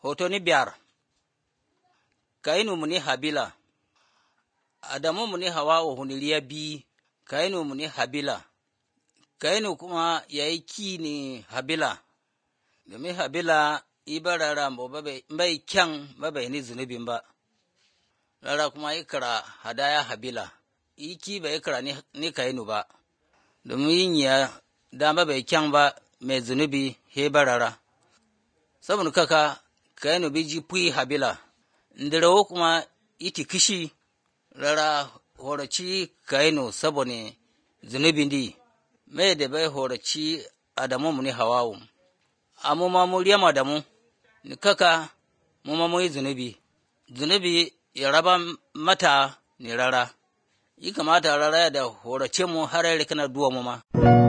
Hoto ni biyar Kainu muni Habila Adamu muni Hawa'u huniliya bi Kainu muni Habila Kainu kuma ya yi ki ni Habila domin Habila iba rara bai kyan bai ni zunubin ba rara kuma ikira hadaya Habila iki bai ikira ni Kainu ba domin yin ya dama bai kyan ba mai zunubi he barara saboda kaka Kainu bi ji pui Habila ndirawo kuma iti kishi rara horaci Kainu saboda zunubin di mai da bai horaci Adamu mu ni Hawawu amma ma mu riyama da mu ni kaka mu ma mu yi zunubi zunubi ya raba mata ni rara yi kamata rara da horace mu har kana duwa mu ma